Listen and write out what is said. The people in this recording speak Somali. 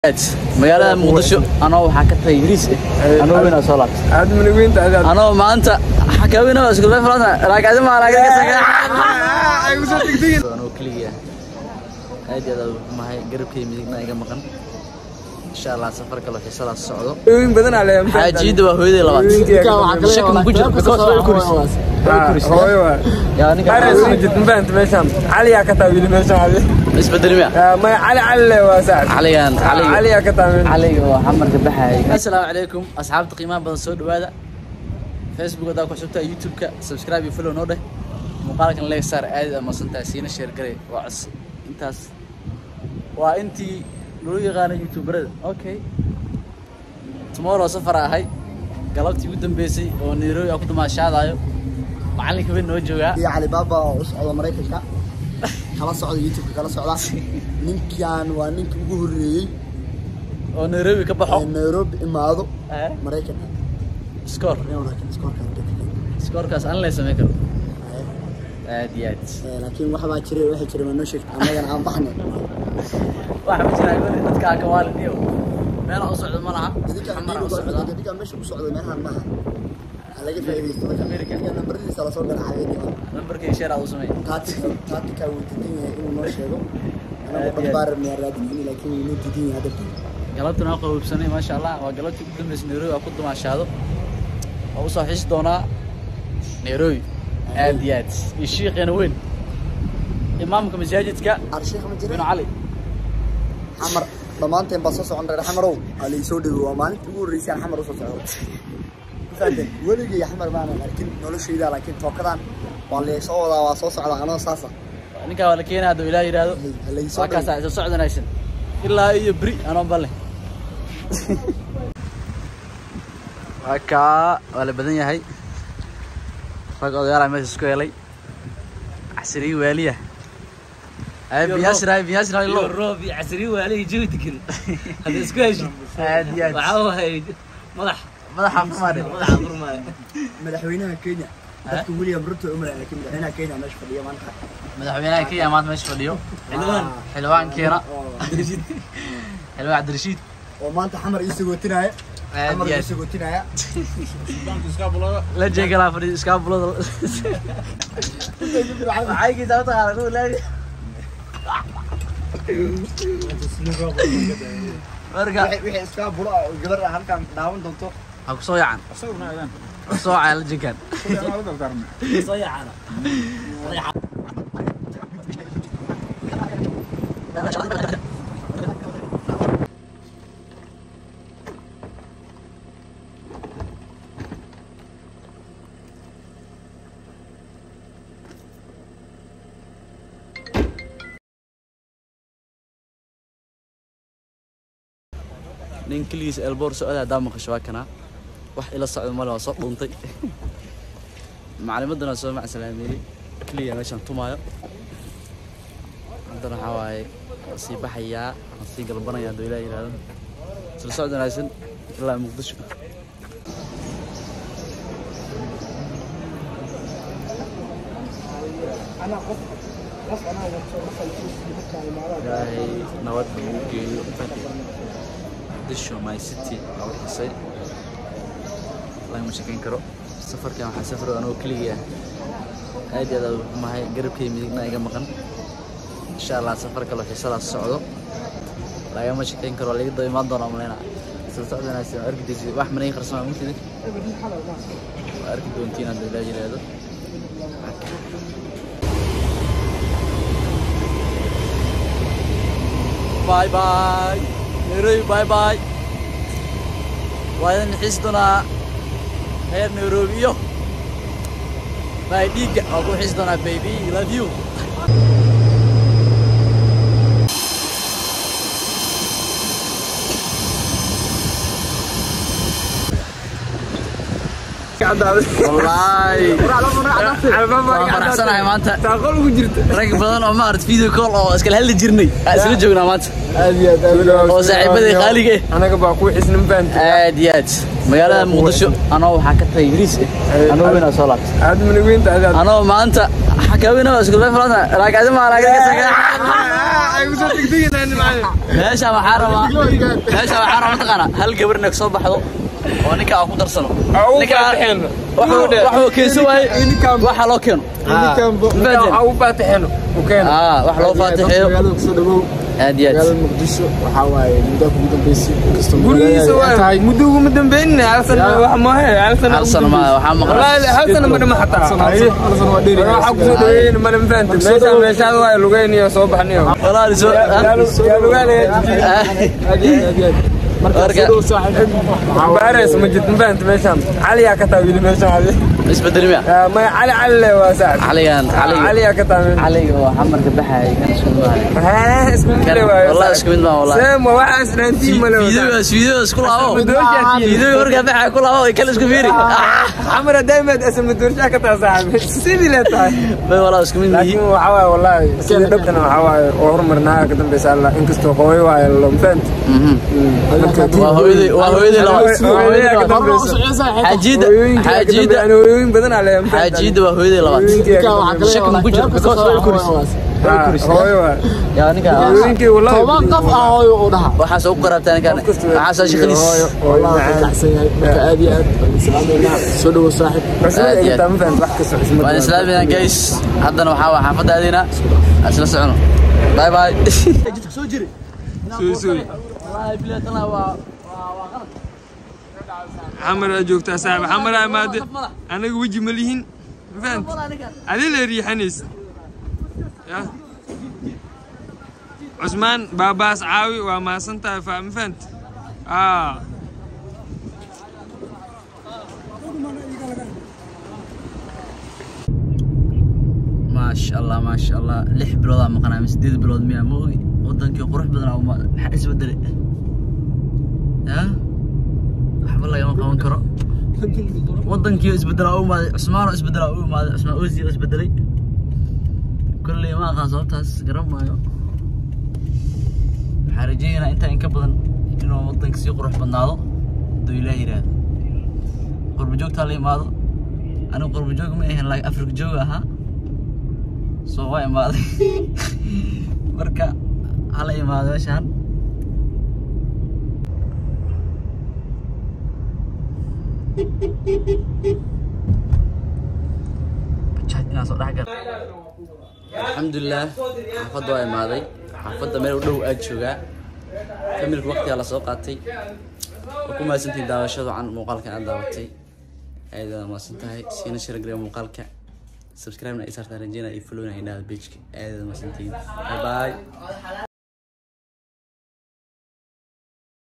magaalada muqdisho anoo waxaa ka tagay yariis eh anoo weynaa soo laabtay aad munugiinta adaad anoo maanta xakaawina isku bay falana raagadi ma raagadi ay ku soo degdegin anoo keliya aad iyo aad u mahay garabkay midigna iga maqan insha allah safar kale xiisadaas socdo munugiin badan aa leeyahay xaajiida waa hooyadii labaad shaki ma ku jiro because way kuris hooyo waa yaa ninka ares ma jirto ma fahamta meeshaan cali yaa ka taa wiili meeshaan cali isbedelmiya maya cali cali le waa saacad caligan cali caliga yaa ka taa meel caliga oo xamarka baxayay assalaamu calaykum asxaabta qiimaha badan soo dhawaada facebook hadaa ku xusubtaa youtube-ka subscribe iyo follow noo dheh muuqaalkan leg saar aad ama santaa siina sheer garay waa cos intaas waa intii lagu yaqaano youtuberada okay tomorrow safar ahay galabtii ugu dambeysay oo nairobi aan ku damaashaadayo macalinka weyn noo joogaa iyo calibaaba oo u socda maraykanka kala socda youtubeka kala socda ninkan waa ninka ugu horreeyey oo nairobi ka baxo ee nairobi imaado Eh, maraykanka score iskoorkan scorekaas aan lay samayn karo aad iyo aad laakiin waxbaa jiray waxay jiray waa noo sheegtay annagana aan baxnay waxa ma jiraa goli dadka ka waalid iyo meel u socdo ma laha idinka xamar u socdaa idinka meesha ku socda meelahan maaha ha laga faa'iidaysto marka America. idinka nambaradiisa lasoo garaacay lambarkii sheer aad u sameey taatika taatika wuu diidan yahay inuu noo sheego Aad anagu iyo aad. dhaqbaaran miyaa raadinayni laakiin wuu noo diidan yahay hadda galabtana waa qaboobsanay maasha allah waa galabtii ugu dambeysay nairobi waa ku dumaashaado waa usoo xisi doonaa nairobi aad iyo aad iyo shiiqeena weyn imaamka masaajidka arsheekh ma binu jira cali xamar dhammaanteen baa soo socon reer xamarow waa laisoo dhego waa maalinta ugu horreysay aan xamar usoo socdo Mafahanteen? weligay xamar maanan arkin noloshayda laakiin tookadan waa laysoo wadaa waa soo socdaa anoo saasa ninkaa waa la keenaa hadduu ilaah yidhaahdo Ha laysoo waa kaasaa isa socdanaysan ilaa iyo beri anoo balle waa kaa waa la badan yahay rag odayaala meesha isku helay casriyi waaliya ay biyaasir ay biyaasir ay lo roob iyo casri waalihi jawi degan hadda isku heshid aad iyo aad waxaa wahay madax madaxa fumaade madaxa furmaayo madaxweynaha kenya dadka william ruto umar laakiin madaxweynaha kenya meesha fadhiya maanta madaxweynaha kenya maanta meesha fadhiyo xildhibaan xildhibaankeena oo xildhibaan cabdirashiid oo maanta xamar ii sagootinaya aad xamar iyo ii aad sagootinaya la jeegalaa fadhiyo iskaabulada maxay kiisa mataqaana kuwa laadi marka wixii iskaa bulo ah oo gabar ah halkan daawan doonto ha kusoo yacan kusoo caya la jegaan soo yacana nin keligiis elboor socda haddaa maqasho waa kanaa wax ila socda male waa soo dhuuntay macalimadana soo macsalaameeyey keliya meeshaan tumaayo haddana waxaa waaye waan sii baxayaa waan sii galbanaya hadduu ilaah yidhaahdo isla socod wanaagsan ilaa muqdisho ilaahay nabad ugu geeyo muqdisho my city waa u xisay lagama shekeyn karo safarkan waxaa safro anoo keligii ah aad iyo aad u mahay garabkay midigna iga maqan insha allah safar kale xiisadaas socdo lagama shekeyn karo laga daba imaan doonaa maleyna isla socod wanaagsan waa arki daysid wax manay qarsamaa mutidin waa arki doontiin hadduu ilaa yidhaahdo باي باي نيروبي باي باي وأنا نحس دونا غير نيروبي يو باي ديجا أقول حس دونا بيبي love you cadaaday wallaahi albaab waa waan iga faraxsanahay maanta taaqol ugu jirta rag badan oo maarad video call oo iskala hadli jirnay aan isla joognaa maanta aad iyo aad aad iyo aad. oo saaxiibadii qaaliga eh anaga baa ku xisna ma fahanti aad iyo aad magaalada muqdisho anoo waxaa ka tagay ingiriis eh anoo weynaa soo laabtay aad manageynta adaad anoo maanta xakaawina isku bay falana laakiin adima laakiin ay ku soo degdegayaan macallin meesha waxaa rabaa meesha waxaa rabaa mataqaana hal gabar inay soo baxdo oo ninka aan ku darsano Aa, u ninka faataxeeno. wax wax keenso waaye waxa loo keeno waxaa u faataxeeno u keeno ah wax loo faataxeeyo magaalada kusoo dhawow aad iyo aad magaalada muqdisho waxaa waaye muddo kugu dambeysay inkastoo gurigiisa magaalada ay waa muddo uguma dambeynina hal sano wax maahe hal sano hal sano ma waxaa maqan wallaahi hal sano ma dhama xataa hal sano waa dheeri waxaa kusoo dhaweeyeen male ma fahanti meesha meeshaada waa lugeyniyo soo baxniyo walaal soo yaa lugaanaya marka baareys ma jirto ma fahanti meeshaan cali yaa ka taa wili meeshaan cali isbedel miya Ah, maya cali cali le waa saaxib caligan cali caliga yaa ka taa meeshaan caliga waa xamarka baxaya kan isku mid maayo isku mid le waayo wallahi isku mid maaha wallahi seem waa waxaas dhaantiin male fiidogaas fiidogaas ku laabo fiidoga markaa baxaya ku laabo ay kala isku fiiri xamar daaimad asal madoorshaa ka taa saaxib sidii le tahay bay wallahi isku mid laakiin yihiin waxaa waaye wallaahi sida dhabtana waxaa waaye oo horumarnaa ka dambeysa alla inkastoo hooyo waaye lama fahanti waa hooyaday waa hooyaday labaad Hooyaday ka dambeysa xaajida hooyooyinka ka xaajida dambeeya hooyooyin badan aa leeyahay xaajida waa hooyaday labaad shaki ma ku jiro because way kuris hooyo waa yaa ninka hooyooyinkii wallahi toban qof ah hooyo uu dhaha waxaa soo qarabtaa ninkan waxaa soo shaqadiis hooyo hooyo macaan kacsan yahay marka aad iyo aad baan islaameynaa soo dhawow saaxib Cusub Aad ay iyo gataa ma fahanti wax kastoo cusub waan islaamina guys haddana waxaa waa xaafadda aadina aan isla socono bye bye soo jiri Soo soo wallahi bilaatana waa xamar aa joogtaa saaxib xamar aa imaade anaga weji ma lihin ma fahanti adi la riixanaysa ya cusmaan baabaas caawi waa maasan tahay fa ma fahanti aa maasha allah maasha allah lix biloodaa maqanaa ama sideed bilood miyaa ma ogi wadankii qurux badanaa uma maxaa isbedelay ya waxba lagama qaban karo wadankii isbedelaa u imaaday cusmaanoo isbedelaa u imaaday cusmaan ozi oo isbedelay kolley ma aqaan sababtaas garan maayo waxaa rajeynayaa intaa in ka badan inuu wadanka sii qurux badnaado hadduu ilaah yidhaahdo qurba joogtaa la imaado anigu qurba joog ma ahan laakiin afrika joog ahaa soo waa imaaday marka hala imaado meeshaan Bajaaj inaan soo dhex galo. alxamdulilah xaafadda waa imaaday xaafadda meel u dhow aad joogaa familka waqtigaa la soo qaatay waa ku mahadsantihin daawashada can muuqaalkan aad daawatay aad waa mahadsan tahay siina sharagree muuqaalka subscribe na ay saartaan rajeynaya iyo followna ay dhahda pageka aad waa mahadsantihin bye bye